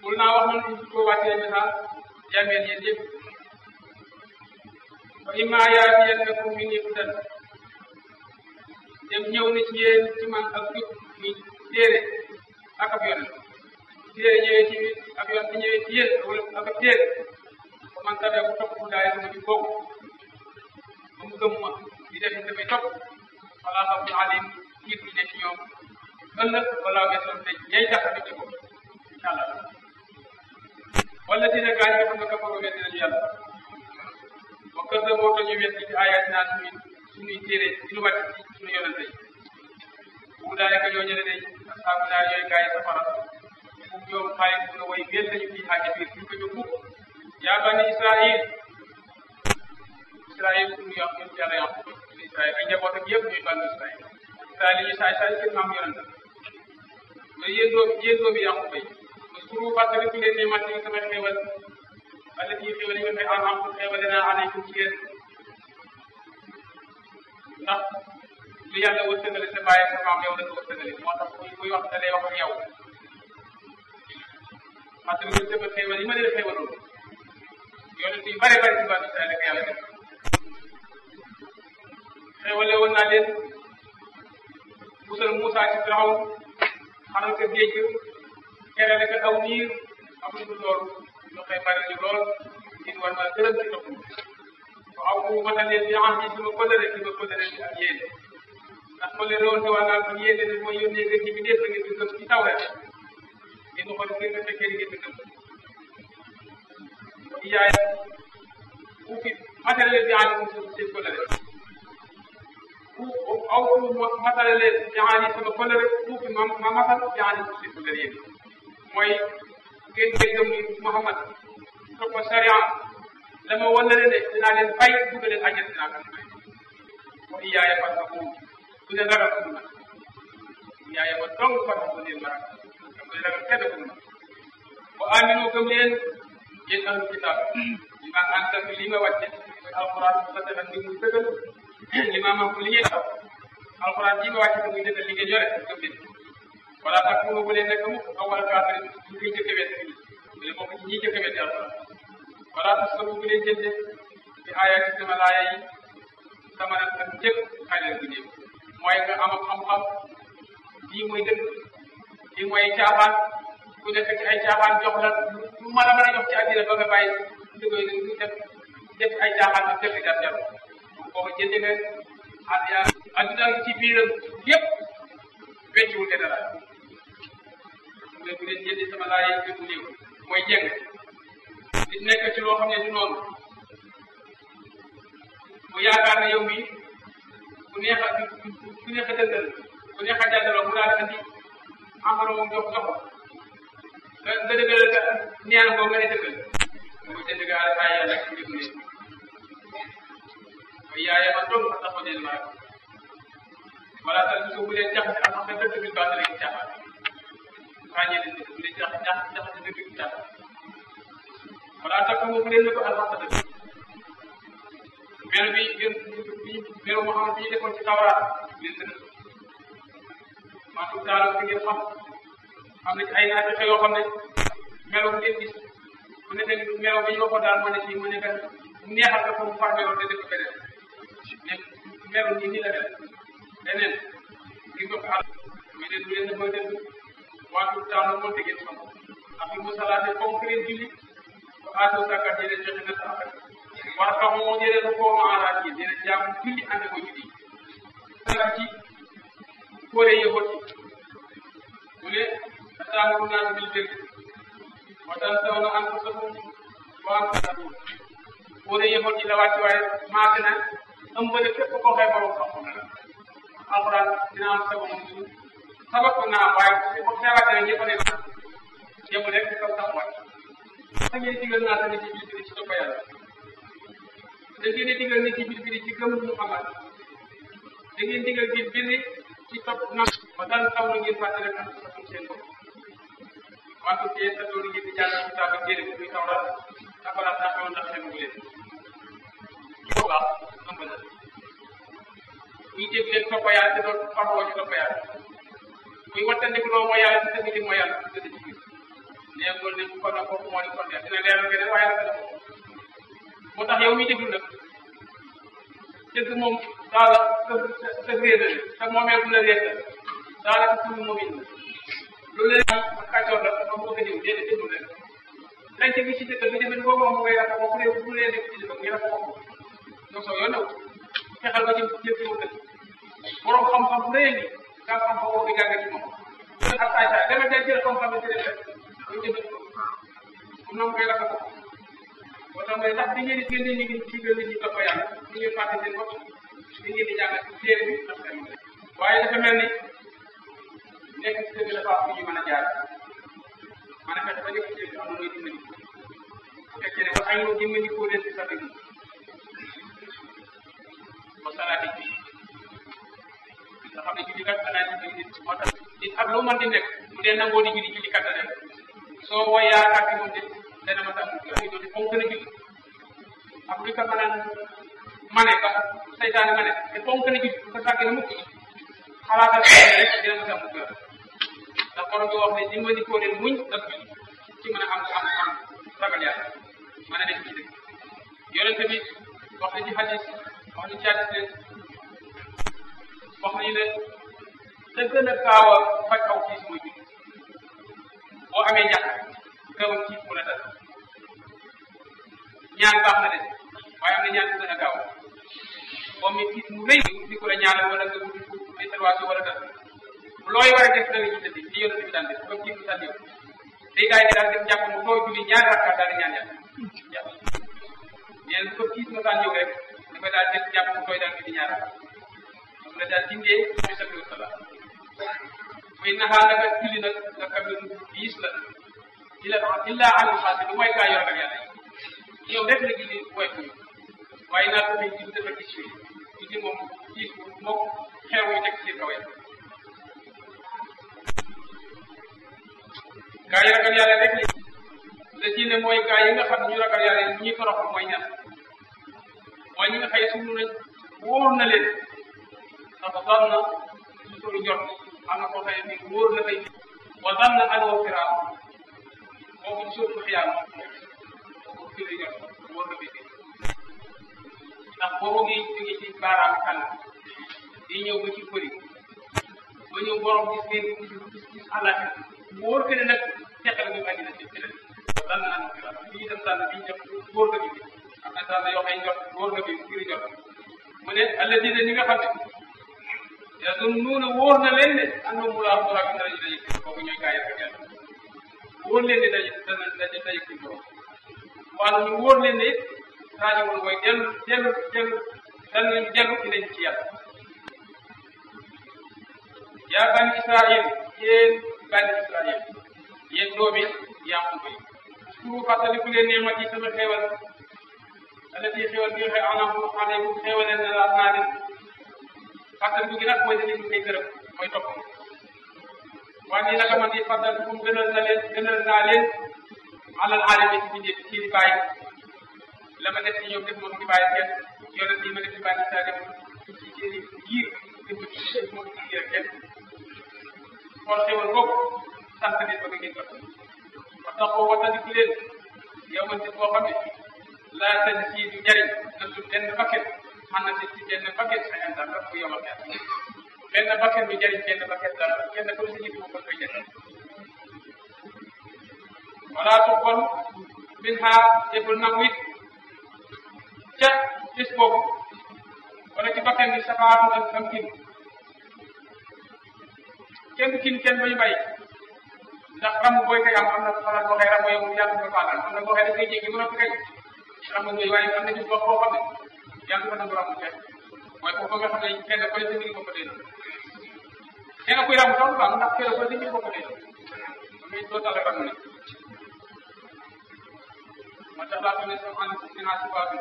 bul naa wax noonu ñu ko wàccee message jàngeen yéen yëpp fa imma yaatiyannakum minni hudan dem ñëw na ci yéen ci man ak jub mi téere ak ab yonent téere ñëwee ci ab yonent ñëwee ci yéen wala ak ab téere ba man tabee ku topp ku daay sama jub boobu ba mu gëm ma di def damay topp wala xam ne alim kiit bi ne ci ñoom ëllëg wala weesoon te ñay tax a ko incha allah wala dina gaañ nga xam ne kafaru weddi nañu yàlla wa kër de moo tax ñu weddi ci ayat naa suñuy suñuy téere ci lu wàcc ci suñu yonente yi bu daane ko ñoo ñële day asaabu naar yooyu gaay safara mu ñoom xaalis bu na way wéel nañu fii xaaja biir ñu ko jóg mukk yaa bani israil israil suñu yàq ñun yàlla yàq israil ay njaboot ak yëpp ñuy bani israil israil yi ñu saay saay seen maam yonente mais yéen doom yéen doomi yàqu bay suru fàttali ku leen ni mat yi sama xéewal wala ci xéewal yi nga fay am am xéewale naa aleykum ci yéen ndax lu yàlla wërsëgale sa bàyyi sa maam yow la ko wërsëgale moo tax kuy kuy wax da lay wax ak yow fàttali ko sama xéewal yi ma leen xéewaloon yonent yu bare bare ci bànn Israël ak yàlla def xéewale woon naa leen musal Moussa ci Firaw xaral ko géej kere rek aw niir amul lu loolu ñu koy bari ñu lool nit war ma gërëm ci topp ko aw bu matal leen di am ci sama pëlëre ci ma pëlëre ci ak yéen ndax pëlëre woon te waa naa kon yéen ne mooy yónnee gën ci bi def ngeen di gëm ci taw rek ngeen xool ngeen nga fekkee ngeen di gëm ko yaay bu fi matal leen di am ci seen pëlëre bu aw bu matal leen di am sama pëlëre bu fi ma ma matal di am ci seen pëlëre yéen mooy ngeen ngeen gëm ni Muhammad topp sariya la ma wan leen ne dinaa leen fay dugg leen àjjana dinaa ko fay wa iyaaya fattaquun bu leen ragal ko man iyaaya ma dong fattaquun leen ma ragal am leen ragal kenn ko man wa aminu gëm leen yéen ahlu kitaab li ma ànd ak li ma wàcce mooy alquran bu fekkee ak li muy dëggal li ma ma li ngeen taw alquran ji ma wàcce te muy dëggal li ngeen yore gëm leen wala tax mu bu leen nekk mukk aw wala kaafir ñu koy jëkk wet bu leen bokk ci ñi jëkk wet yàlla wala tax sabu bu leen jënde ci aaya ci sama laaya yi sama nag ak njëkk xayal bu néew mooy nga am xam-xam lii mooy dëgg lii mooy caaxaan ku nekk ci ay caaxaan jox la lu mën a mën a jox ci àddina ba nga bàyyi dëgg yi def def ay caaxaan ak def daf jar boo ko jëndee nga at yaa adduna ci biiram yëpp wecciwul te dara mu ne bu leen jëndi sama laay yi bu néew mooy jeng nit nekk ci loo xam ne du noonu mu yaakaar ne yow mii ku neex a ku neex a dëggal ku neex a jàddaloo mu daal andi encore moom jox jox nga nga dëggal ka neen ko nga ne dëggal mu jënd ga ay yàlla ci njëg ne mooy yaaya ma dong fa taxaw leen maa wala tal su bu leen jaxase am xam ne dëgg bi baax na leen caaxaan ràññee leen dëgg bu leen jax jax jaxase dëgg bi caaxaan wala takk mu bu leen ne ko alxaq dëgg melo bi gën bi melo moo xam ne bi ñu defoon ci tawraat leen dëgg maa tudd daal fi ngeen xam am na ci ay naaj yoo xam ne melo bu ngeen gis mu ne tamit melo ba ñu waxoon daal moo ne fii mu ne kat neexal ko pour mu far melo te def beneen mais melo nii nii la mel leneen gis nga ko àll mais de du leen ne ba dëgg waa tudd daal moo te ngeen xam ak mu salaate comme que ngeen julli ba aatoo sàkkat yi leen joxe na sàkkat war a xam moo jëlee ko ma alaat yi dina jàmm julli ànd ko julli sàkkat ci kóore yëgoot yi mu ne ataamuruuna naas bil birri wa tansawna anfusakum wa antum tatluun kóore yëgoot yi la wàcc waaye maase na ëmbale képp koo xëy borom xam-xam la alxuraan dina am sabab su sabab ko naa waaye bu xewaatee ñëpp ne na yemu rek ci kaw sax wàcc da ngeen digal naa tamit ci biir bi ci topp yàlla da ngeen digal ne ci biir bi ci gëm Muhammad da ngeen digal biir bi ci topp na ba daan taw na ngeen fàttali ak sa seen bopp wante ci sa doon ngeen di jàng ci taaba téere bu muy tawra afala taxaw ndax xemu leen bu baax ëmb na muy dégg leen topp yàlla te doon faroo ci topp yàlla muy wattandiku loo mooy yàlla te dëgg li mooy yàlla te dëgg ci nekkul ne kon nag kooku moo di kon dina leeral keneen waaye nag dafa moo tax yow mi déglu nag dëgg moom daala sa sa sa réer la sa moomeel bu la réer la daala sa suñu moom it loolu la ak kàccoor la ba mu ko diw déedéet déglu rek lañ ca gis ci dëkk bi demee boo moom ngay rafet boobu réew bu lee nekk ci dëkk bi rafet boobu yow soo yoon new fexeel ba jëm jëm ci dëkk borom xam-xam bu rëy ni nga xam-xam boobu di gàgga ci moom ak saay saay dama tey jël xam-xam bi tëddee rek ñu jënd ko comme noonu koy rafet ko moo tax mooy ndax di ngeen di génne nit ñi ci gën nit ñi topp yàlla di ngeen fàtte seen bopp di ngeen di jàng ci téere bi ndax tamit waaye dafa mel ni nekk ci dëgg dafa am fu ñu mën a jaar mën a fexe ba nekk ci dëgg am na looy dimbali bu fekkee ne ba ay loo dimbali koo leen ci sa dëgg ba salaati bi nga xam ne julli kat danaa dimbali nit moo tax nit ak loo mën di nekk bu dee nangoo di julli julli kat rek soo woo yaakaar ci moom de dana ma tax mu julli fonk na julli ak li ko mën a mane ba saytaane mane te fonk na julli bu ko sàggee na mukk xalaatal rek dina ma tax mu julli ndax borom bi wax ne dimbali koo leen muñ ak julli ci mën a am am am ragal yàlla mën a nekk ci dëkk yonente bi wax na ci hadis wax na ci hadis wax nañu ne da gën a gaaw a faj aw tiis mooy julli boo amee ñàkk gaaw a tiis mu la dal ñaan baax na de waaye am na ñaan bu gën a gaaw boo amee tiis mu rëy di ko la ñaanal wala nga wuti intervention wala dara looy war a def da nga ci tëdd li yonent bi daan def comme tiis mu daan ñëw day gars yi daan def jàpp mu tooy julli ñaari rakkaat daal di ñaan yàlla yàlla ñeen ko tiis ma daan ñëw rek dafa daal def jàpp mu tooy daal di ñaari rakkaat moom la daal dindee bi sa biir salaam muy naxaa naka julli nag nga xam ne diis la illa illa alal xaasi lu mooy gaa yor ak yàlla yi yow rek la julli woy ko waaye naa ko julli dafa gis fii julli moom diis moom xew yi nekk ci kaw gaa yi ragal yàlla rek la la diine mooy gaa yi nga xam ne ñu ragal yàlla yi ñuy toroxal mooy ñan mooy ñi nga xëy suñu nañ wóor na leen dafa doon na suñu jot am na koo xëy ni wóor na tey wa dan na aloo firaam boobu suufu xiyaam boobu firi jot wóor na tey ndax boobu ngi jóge ci baaraam kan di ñëw ba ci bëri ba ñëw borom gis ngeen gis gis àllaaxira wóor que ne nag teqal ñu àddina ci ci dan na aloo firaam fii itam tànn bi jot wóor na bi am na tànn yoo xam ne jot wóor na bi firi jot mu ne alladina ñi nga xam ne yazunnuuna wóor na leen ne annahum mulaaqu rabbihim danañu daje kooku ñooy gaa yi ak yàlla wóor leen ne daje dana daje daje ci borom waaye ñu wóor leen ne rajiwul mooy dellu dellu dellu danañu dellu ci leen ci yàlla yaa bani israil yéen bani israil yéen doomi Yaquba yi suru fàttaliku leen ne ma ci sama xéewal allati xéewal bi nga xam anam alaykum xéewaleen na la naa leen fàttali bu gi nag mooy dañuy koy gërëm mooy topp waaye nii naka man di fàttali bu mu gënal na leen gënal naa leen alal aalami ci bindee ci di bàyyi la ma def ci ñoom def moom di bàyyi kenn yonent yi ma def ci bàyyi saa def ci seen i giir def ci seen moom ci giir kenn xool xewal boobu sant nit ba nga ngeen jot wa taxoo wattandiku leen yow man boo xam ne laa tañ ci du jariñ na su benn bakket man na si ci benn bakket sa inda rek bu yomal kenn benn bakket du jariñ benn bakket dara kenn ko si nit ko koy jariñ wala tuqbal min ha deful nangu it ca bis boobu wala ci bakkan bi safaatu ak am kin kenn du kin kenn bañu bàyyi ndax ram booy koy am am na xalaat boo xëy ram yow yàlla ko faatal am na boo xëy da koy jéggi mën a kay ram ngay waaye am na ñu wax boo xam ne yàlla ko nangu ram kenn mooy foofu nga xam ne kenn ko ne sa mbiri bopp dee kenn kuy ram sax baax ndax kenn ko ne sa mbiri bopp dee mais doo tala ram ne ma tax laa ne sama ànd min ha sifaatu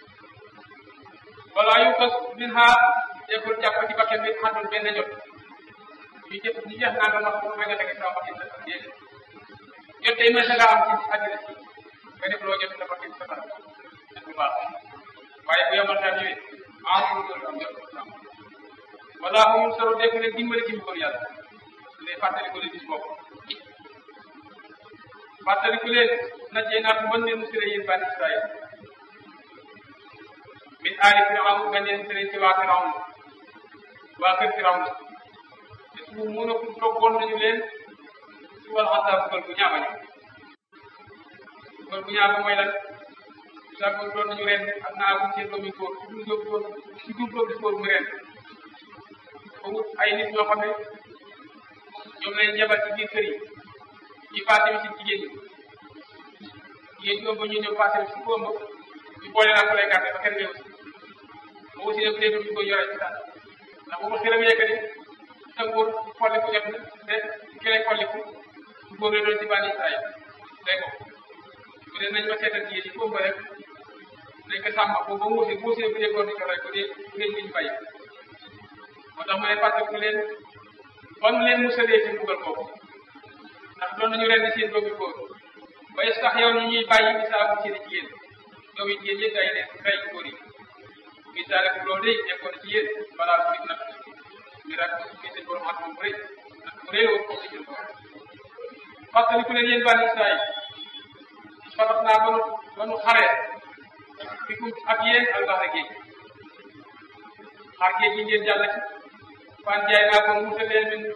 wala yu tas min ha deful jàpp ci bakkan bi xandul benn jot ñu jëf ñu jeex naa doon wax pour nga tege sama bakkan sa déedéet jot tey mën nga am ci àddina si nga def loo jot sa bakkan sa kanam bu baax waaye bu yemal tam ñëwee ah mu doon am jot wala mu mun solo def ne dimbali ci mbirum yàlla su dee fàttali ko le bis boobu fàttaliku leen najjee naa mën leen musale yéen bani Israël min aali firawn nga leen musale ci waa firawn waa kër firawn te su mun a toggoon nañu leen su wal xasaa bugal bu ñaama ñu bugal bu ñaama mooy lan sàggoon doon nañu ren ak naa bu seen doomi góor ci dul doomi góor ci dul doomi góor mu ren ba wut ay nit ñoo xam ne ñoom lañ jabal ci biir kër yi ñi passé bi ci jigéen ñi jigéen ñi ëmb ñu ñëw passé bi ci ku ëmb ñu boole naa ko lay gàtte ba kenn ñëw si ba aussi nag léegi ñu koy yore ci daal ndax bu ma xiram yekkati sa nguur xolliku jot na te ki lay xolliku góor la doon ci bànni Israël day ko bu dee nañ ma seetal jigéen ñi ku ëmb rek nañ ko sàmm boobu ba muusee muusee bu dee góor di ko rek bu dee bu dee ñu bàyyi moo tax ma ne fàttaliku leen ban leen musalee seen dugal boobu ndax doon nañu ren seen doomi góor waaye sax yow ñu ñuy bàyyi misaabu seen jigéen doomi jigéen ñi day leen rey góor yi misaale ko loolu day nekkoon ci yéen balaa su nit nag mi rak mi seen borom at moom rëy nag mu rëy woon ko ci seen borom fàttaliku leen yéen bani Israël fatax naa ba nu ba nu xaree fikum ak yéen albaxra géej xar géej gi ngeen jàll ci fan jaay naa ko musal leen min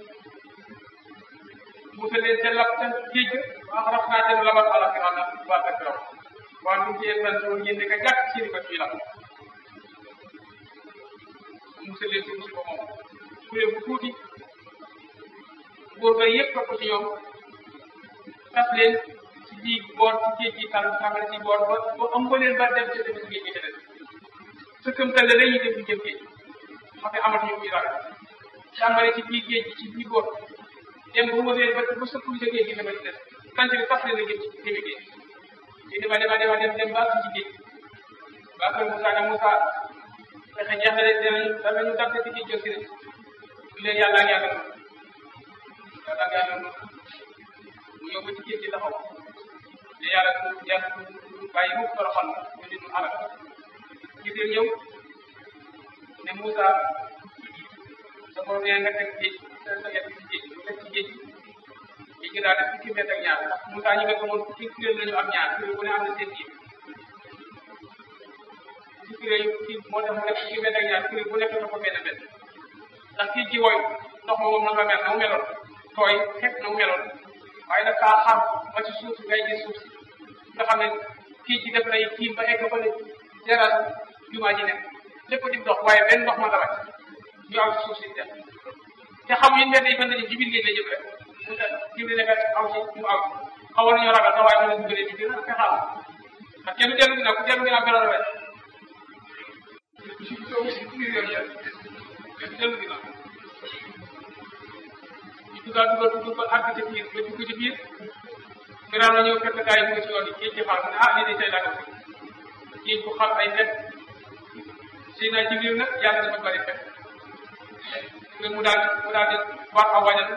musal leen seen lap seen géej ga wax raf naa seen labat ala firaw na waa ka firaw waa dum ci yéen tan doon ngeen nekk jàkk seeni bët fii la musal leen ci musiba moom kuréel bu tuuti góor ga yëpp topp ci ñoom tas leen ci ji boor ci géej gi tànn tàmbali ci boor ba ba ëmb leen ba dem ci dem ci géej gi te des sëkkëmtal la dañuy dem di jëm géej xam ne amatuñu muy ragal tàmbali ci biir géej gi ci biir boor dem ba mu leen ba ba sëkkul sa géej gi dama ci des tant bi tas leen a jëm ci jëmi géej di dema dema dema dem dem ba ci géej ba kër Moussa ne Moussa fexe jeex na leen dinañu danañu dab ci géej jël si ne ñu leen yàlla ak yàlla yàlla ak yàlla mu ñëw ba ci géej gi taxaw te yàlla du yàlla du bàyyi mu toroxal ñu nit ñu alal gisee ñëw ne Moussa sa borom nee nga teg géej sa sa yet ci géej mu teg ci géej géej gi daal def fukki mètre ak ñaar ndax Moussa ñi nga gëmoon fukki kuréel lañu am ñaar kuréel bu ne am na seen jiw fukki kuréel kii moo tax mu def fukki mètre ak ñaar kuréel bu nekk na ko benn benn ndax géej gi woy ndox ma moom na nga mel na mu meloon tooy xepp na mu meloon waaye nag kaa xam ba ci suuf si ngay gis suuf si nga xam ne kii ci def lay tiim ba egg ba ne jaral jumaa ji nekk lépp di dox waaye benn ndox ma la wàcc ñu aw ci suuf si def te xamuñu ne day bëgg ci biir géej la jëm rek mu tax jiw ne aw ci mu aw xawoon nañoo ragal sax waaye mën nañu dugalee bi gën a fexaal ndax kenn dellu ginnaaw ku dellu ginnaaw beral wet si si biir yoon yëpp kenn dellu ginnaaw ñu dugal dugal dugal ba àgg ci biir ba dugg ci biir gannaaw na ñëw fekk gaa yi dugg ci yoon yi géej gi xaar mu ne ah lii de tey laa ko géej bu xam ay fet si na jibril nag yàlla dafa bari fet nga mu daal mu daal di wax aw wajal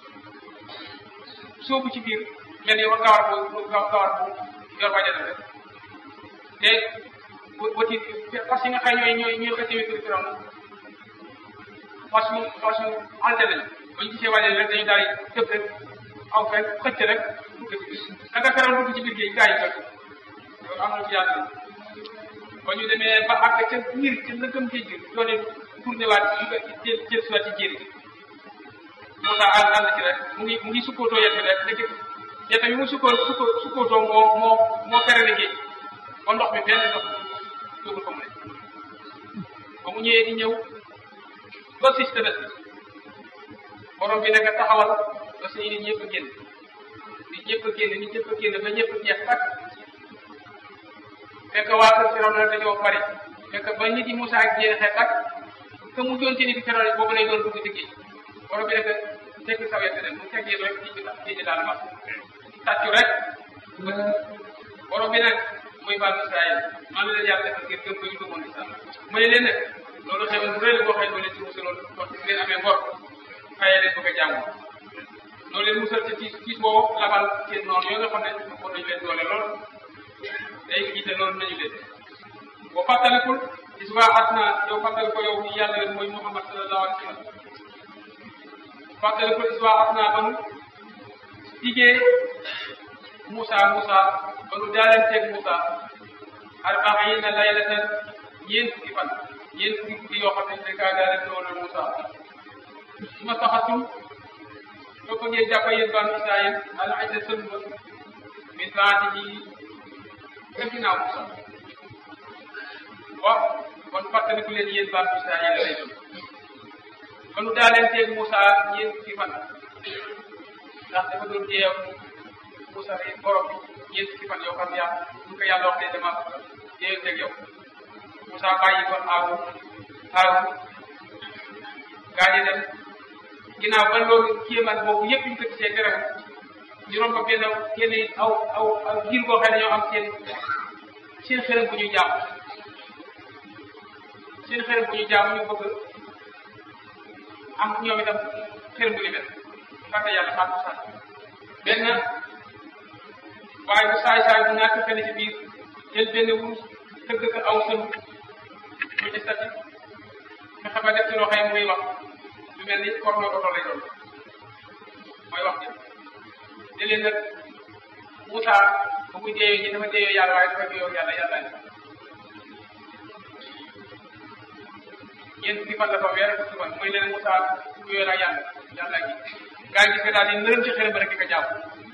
soobu ci biir mel ni gawar bu gawar bu yor wajal rek te wati fas yi nga xam ñooy ñooy ñooy xëcc wétu firam fas yu fas yu alte lañ ba ñu gisee wajal rek dañu daal di tëb rek aw fekk xëcc rek dugg ci biir naka feral dugg ci biir géej gaa yi fekk loolu am na ci yàlla ba ñu demee ba àgg ca biir ca lëkkam géej gi doone tourné waat jël jël si waat ci jéeri moo tax ànd ànd ci rek mu ngi mu ngi sukkootoo yet bi rek dëgg yet bi mu sukkoo sukko sukkootoo moo moo moo ferale géej ba ndox mi benn ndox dugul ko mu ne ba mu ñëwee di ñëw ba sis tefes bi borom bi nekk taxawal ba suñu nit ñëpp génn nit ñëpp génn nit ñëpp génn ba ñëpp jeex tak fekk waa kër Firawna nag dañoo bari fekk ba nit yi Moussa ak jeexee tak te mu doon ci nit Firawna boobu lay doon dugg ci géej borom bi nekk tekk sa wet mu teggee rek géej gi géej gi daal mas tàccu rek borom bi nag muy baal Israël man la leen yàlla defal ngir gëm ko ñu gëmoon islam ma ne leen nag loolu xewal bu rëy la boo xam ne leen ci musaloon kon su ngeen amee ngor fayee leen ko ko jàmm loolu leen musal ci tiis tiis boobu labal seen noonu yoo nga xam ne kon nañu leen doole lool day jiite loolu nañu leen boo fàttalikul gis nga at na yow fàttali ko yow mi yàlla leen mooy Muhammad sallallahu alayhi wa sallam fàttalikul gis nga at naa ba mu diggee Moussa Moussa ba nu daalanteeg Moussa arbaxiina laylatan ñeent fukki fan ñeent fukki guddi yoo xam ne dañ kaa daalante woon Moussa su ma saxatum soo ko ngeen jàpp yéen banu Israël al ajda sën ba min baatihi ca ginnaaw Moussa waaw kon fàttaliku leen yéen banu Israël lay doon ba nu daalanteeg Moussa ñeent fukki fan ndax dafa doon jeew Moussa yi borom bi ñeent fukki fan yoo xam yaa ñu ko yàlla wax ne dama jeeyanteeg yow Moussa bàyyi ko aawu aawu gaa ñi dem ginnaaw ba loolu kéemaan boobu yëpp ñu ko gisee gërëm ñu romb ko benn kenn aw aw aw giir boo xam ne ñoo am seen seen xërëm bu ñu jàpp seen xërëm bu ñu jàpp ñu bëgg am ñoom itam xërëm bu ni mel fàtte yàlla xaatu sax benn waaye bu saay saay bu ñàkk fenn ci biir jël benn wurus tëgg ko aw sën mu ci stati nga xam ne def ci loxo yi muy wax lu mel ni korno oto lay doon mooy wax ji di leen nag Moussa ba muy deeyoo ñi dafa deeyoo yàlla waaye dafa deeyoo yàlla yàlla ni ñeent fukki fan la fa weer fukki fan mooy leen Moussa yooyu la yàlla yàlla gi gaa yi gis nga daal di nërëm ci xërëm ba rek di ko jàpp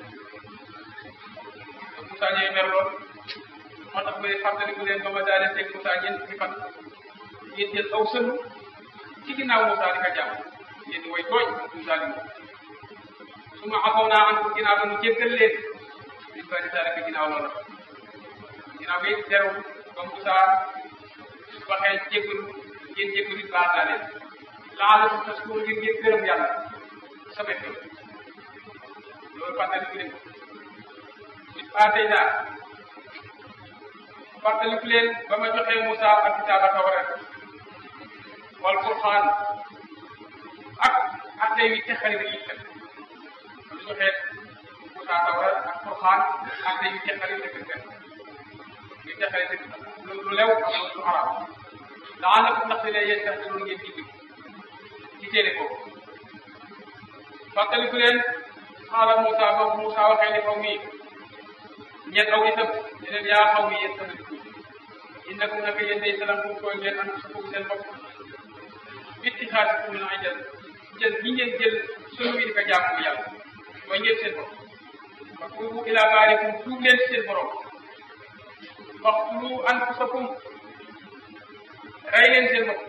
Moussa ñooy mer lool moo tax may fàttaliku leen ba ma daal di teg Moussa ñeent fukki fan ngeen jël aw sëlu ci ginnaaw Moussa di ko jàpp ngeen di way tooñ Moussa di moom su ma xamoon naa am ginnaaw ba mu jéggal leen di ba di daal ginnaaw loolu ginnaaw bi terewul ba Moussa waxee jéggalu ngeen jéggalu baal naa leen laala su tas ko ngir ngeen gërëm yàlla sama xew loolu fàttaliku leen it paatey naa fàttaliku leen ba ma joxee Moussa ak kitaaba Tawrat wal Qur'an ak ak tey wi texali rek yi teg ma joxee Moussa Tawrat ak Qur'an ak tey wi texali rek yi teg wi texali rek lu lew ak lu arab daanaka ko ndax ne yéen tax loolu ngeen digg ci téere boobu fàttaliku leen xaala Moussa ba Moussa waxee ni xaw mi ñett aw itam ne leen yaa xaw mi yéen sama dugg innakum naka yéen day salam kum tooñ leen am sa seen bopp bitti xaati kum min ajal jël ñi ngeen jël sunu wi di ko jaamu yàlla mooy ngeen seen bopp fa tuubu ila baarikum tuub leen seen borom waxtulu anfusakum rey leen seen bopp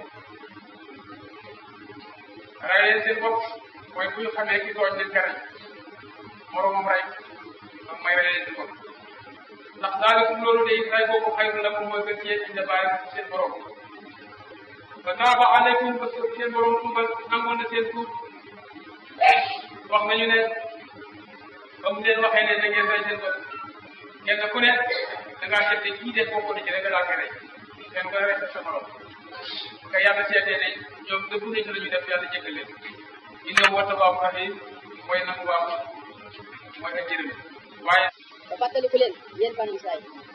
rey leen seen bopp mooy bu ñu xamee ki tooñ leen ka rey moromam rey moom may rey leen seen bopp ndax daalikum loolu day rey boobu xayru lakum mooy gën ci yéen inda baarikum seen borom fa taaba aleykum ba seen borom tuubal nangoon na seen tuub wax nañu ne ba mu leen waxee ne da ngeen rey seen bopp kenn ku ne da ngaa seet ne kii def bokk na ci rek nga daal koy rey kenn nga rey sa morom nga yàlla seetee ne ñoom dëgg nañ ci la ñu def yàlla jéggal leen innahu huwa tawwaabu rahiim mooy nangu waaw mooy ak jërëm waaye ba fàttaliku leen yéen banu Israël